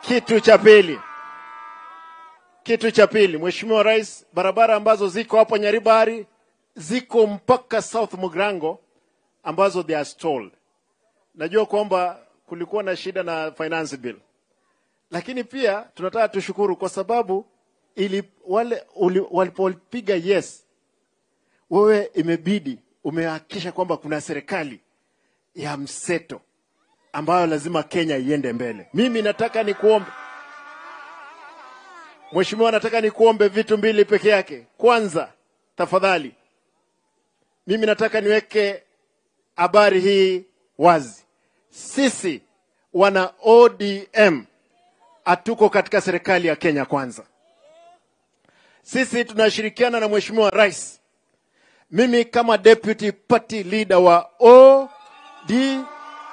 Kitu cha pili, kitu cha pili, Mheshimiwa Rais, barabara ambazo ziko hapo Nyaribari ziko mpaka South Mugrango ambazo they are stalled. Najua kwamba kulikuwa na shida na finance bill, lakini pia tunataka tushukuru kwa sababu ili wale uli- walipopiga yes, wewe imebidi umehakikisha kwamba kuna serikali ya mseto ambayo lazima Kenya iende mbele. Mimi nataka nikuombe Mheshimiwa, nataka nikuombe vitu mbili peke yake. Kwanza, tafadhali, mimi nataka niweke habari hii wazi. Sisi wana ODM hatuko katika serikali ya Kenya Kwanza. Sisi tunashirikiana na Mheshimiwa Rais. Mimi kama deputy party leader wa ODM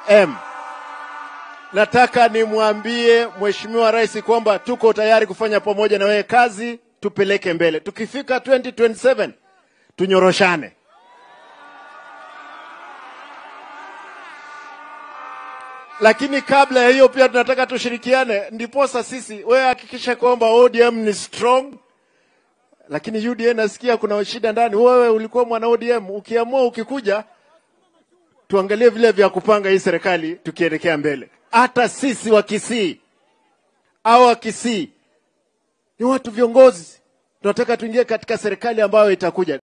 nataka nimwambie Mheshimiwa Rais kwamba tuko tayari kufanya pamoja na wewe kazi, tupeleke mbele. Tukifika 2027 tunyoroshane. Lakini kabla ya hiyo pia tunataka tushirikiane, ndiposa sisi, wewe hakikisha kwamba ODM ni strong, lakini UDA nasikia kuna shida ndani. Wewe ulikuwa mwana ODM, ukiamua ukikuja, tuangalie vile vya kupanga hii serikali tukielekea mbele. Hata sisi wa Kisii au wa Kisii ni watu viongozi, tunataka tuingie katika serikali ambayo itakuja.